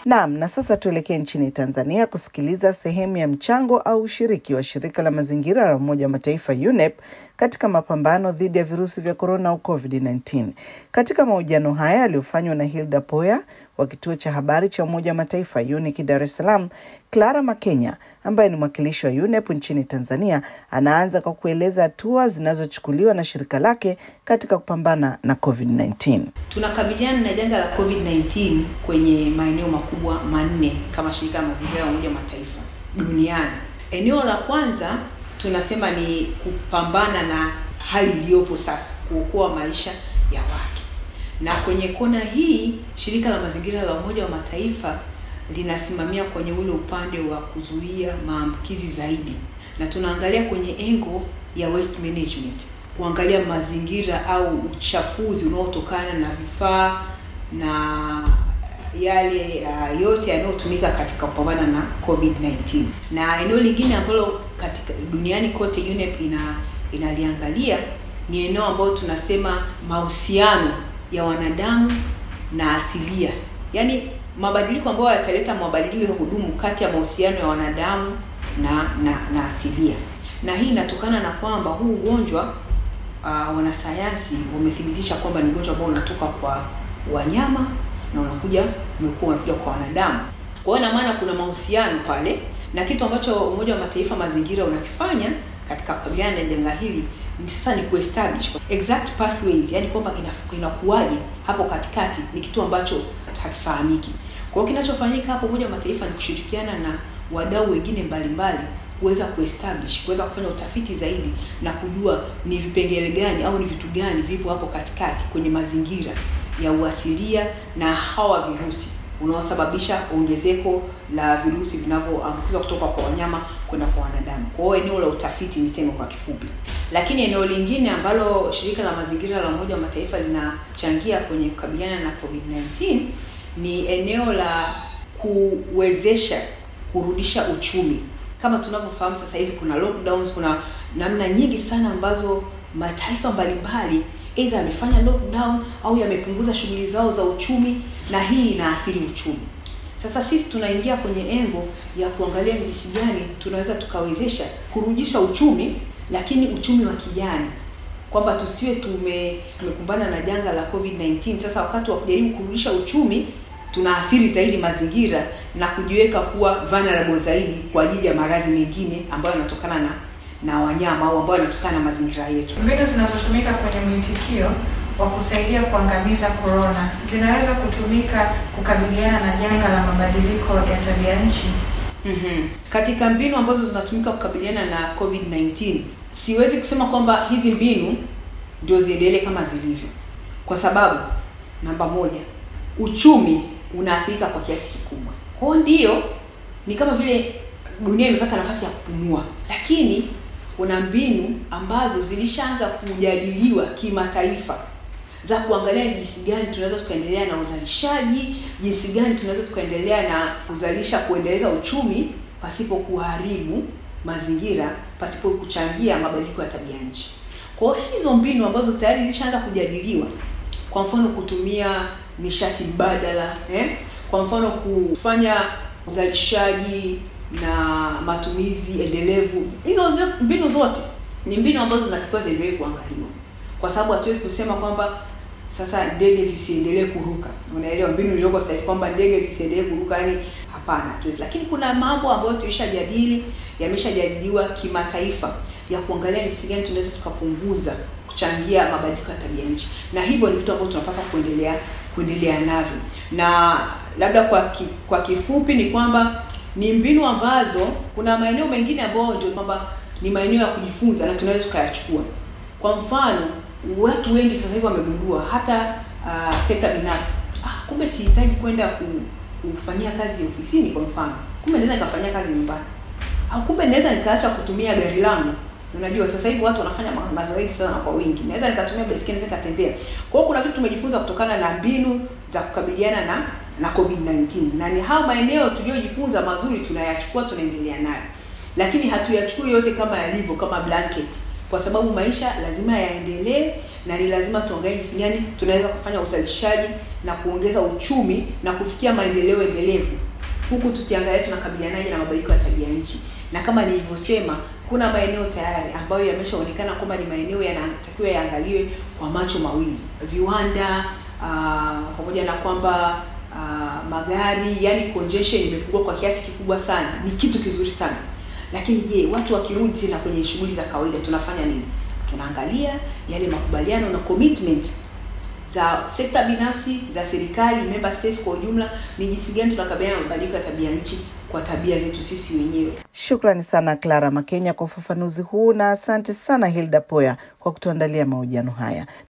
Naam, na sasa tuelekee nchini Tanzania kusikiliza sehemu ya mchango au ushiriki wa shirika la mazingira la Umoja wa Mataifa UNEP katika mapambano dhidi ya virusi vya korona au COVID-19. Katika mahojiano haya yaliyofanywa na Hilda Poya wa kituo cha habari cha Umoja wa Mataifa UNIC Dar es Salaam, Clara Makenya ambaye ni mwakilishi wa UNEP nchini Tanzania anaanza kwa kueleza hatua zinazochukuliwa na shirika lake katika kupambana na COVID-19. Tunakabiliana na janga la COVID-19 kwenye maeneo makubwa manne kama shirika la mazingira ya Umoja wa Mataifa duniani. Eneo la kwanza tunasema ni kupambana na hali iliyopo sasa, kuokoa maisha ya watu. Na kwenye kona hii shirika la mazingira la Umoja wa Mataifa linasimamia kwenye ule upande wa kuzuia maambukizi zaidi, na tunaangalia kwenye engo ya waste management, kuangalia mazingira au uchafuzi unaotokana na vifaa na yale uh, yote yanayotumika katika kupambana na COVID-19. Na eneo lingine ambalo katika duniani kote UNEP ina inaliangalia ni eneo ambalo tunasema mahusiano ya wanadamu na asilia, yaani mabadiliko ambayo yataleta mabadiliko ya kudumu kati ya mahusiano ya wanadamu na na, na asilia. Na hii inatokana na kwamba huu ugonjwa uh, wanasayansi wamethibitisha kwamba ni ugonjwa ambao unatoka kwa wanyama na unakuja umekuwa unakuja kwa wanadamu. Kwa hiyo ina maana kuna mahusiano pale, na kitu ambacho Umoja wa Mataifa mazingira unakifanya katika kukabiliana na janga hili ni sasa ni kuestablish exact pathways, yani kwamba inakuwaje hapo katikati, ni kitu ambacho hakifahamiki. Kwa hiyo kinachofanyika hapo Umoja wa Mataifa ni kushirikiana na wadau wengine mbalimbali kuweza kuestablish kuweza kufanya utafiti zaidi na kujua ni vipengele gani au ni vitu gani vipo hapo katikati kwenye mazingira ya uasilia na hawa virusi unaosababisha ongezeko la virusi vinavyoambukizwa kutoka kwa wanyama kwenda kwa wanadamu. Kwa hiyo eneo la utafiti niseme kwa kifupi. Lakini eneo lingine ambalo shirika la mazingira la Umoja wa Mataifa linachangia kwenye kukabiliana na COVID-19 ni eneo la kuwezesha kurudisha uchumi. Kama tunavyofahamu sasa hivi kuna lockdowns, kuna namna nyingi sana ambazo mataifa mbalimbali aidha yamefanya lockdown au yamepunguza shughuli zao za uchumi, na hii inaathiri uchumi. Sasa sisi tunaingia kwenye engo ya kuangalia jinsi gani tunaweza tukawezesha kurudisha uchumi, lakini uchumi wa kijani, kwamba tusiwe tume tumekumbana na janga la COVID-19. Sasa wakati wa kujaribu kurudisha uchumi tunaathiri zaidi mazingira na kujiweka kuwa vulnerable zaidi kwa ajili ya maradhi mengine ambayo yanatokana na na wanyama au ambayo yanatokana na mazingira yetu. Mbinu zinazotumika kwenye mwitikio wa kusaidia kuangamiza korona zinaweza kutumika kukabiliana na janga la mabadiliko ya tabia nchi. Mm-hmm. Katika mbinu ambazo zinatumika kukabiliana na COVID-19, siwezi kusema kwamba hizi mbinu ndio ziendelee kama zilivyo, kwa sababu namba moja, uchumi unaathirika kwa kiasi kikubwa. Kwa hiyo ndio ni kama vile dunia imepata nafasi ya kupumua, lakini kuna mbinu ambazo zilishaanza kujadiliwa kimataifa za kuangalia jinsi gani tunaweza tukaendelea na uzalishaji, jinsi gani tunaweza tukaendelea na kuzalisha, kuendeleza uchumi pasipo kuharibu mazingira, pasipo kuchangia mabadiliko ya tabia nchi. Kwa hiyo hizo mbinu ambazo tayari zilishaanza kujadiliwa, kwa mfano kutumia nishati mbadala eh? kwa mfano kufanya uzalishaji na matumizi endelevu. Hizo mbinu zote ni mbinu ambazo zinatakiwa ziendelee kuangaliwa, kwa sababu hatuwezi kusema kwamba sasa ndege zisiendelee kuruka. Unaelewa mbinu iliyoko sasa hivi kwamba ndege zisiendelee kuruka, yani hapana, hatuwezi. Lakini kuna mambo ambayo tulishajadili, yameshajadiliwa kimataifa ya kuangalia jinsi gani tunaweza tukapunguza kuchangia mabadiliko ya tabia nchi, na hivyo ni vitu ambavyo tunapaswa kuendelea kuendelea navyo. Na labda kwa ki, kwa kifupi ni kwamba ni mbinu ambazo kuna maeneo mengine ambayo ndio kwamba ni maeneo ya kujifunza na tunaweza tukayachukua. Kwa mfano, watu wengi sasa hivi wamegundua hata uh, sekta binafsi, ah, kumbe sihitaji kwenda ku, kufanyia kazi ofisini. Kwa mfano, kumbe naweza nikafanyia kazi nyumbani, au kumbe naweza nikaacha kutumia gari langu. Unajua sasa hivi watu wanafanya mazoezi sana kwa wingi, naweza nikatumia baiskeli, naweza nikatembea. Kwa hiyo kuna vitu tumejifunza kutokana na mbinu za kukabiliana na na COVID-19 na ni hao maeneo tuliyojifunza mazuri tunayachukua, tunaendelea nayo, lakini hatuyachukui yote kama yalivyo kama blanket, kwa sababu maisha lazima yaendelee na ni lazima tuangalie jinsi gani tunaweza kufanya uzalishaji na kuongeza uchumi na kufikia maendeleo endelevu huku tukiangalia tunakabilianaje na mabadiliko ya tabia nchi na kama nilivyosema kuna maeneo tayari ambayo yameshaonekana kwamba ni maeneo yanatakiwa yaangaliwe kwa macho mawili viwanda uh, pamoja na kwamba uh, magari yani congestion imepungua kwa kiasi kikubwa sana ni kitu kizuri sana lakini je watu wakirudi tena kwenye shughuli za kawaida tunafanya nini tunaangalia yale makubaliano na commitment za sekta binafsi za serikali member states kwa ujumla ni jinsi gani tunakabiliana na mabadiliko ya tabia nchi kwa tabia zetu sisi wenyewe Shukrani sana Clara Makenya kwa ufafanuzi huu na asante sana Hilda Poya kwa kutuandalia mahojiano haya.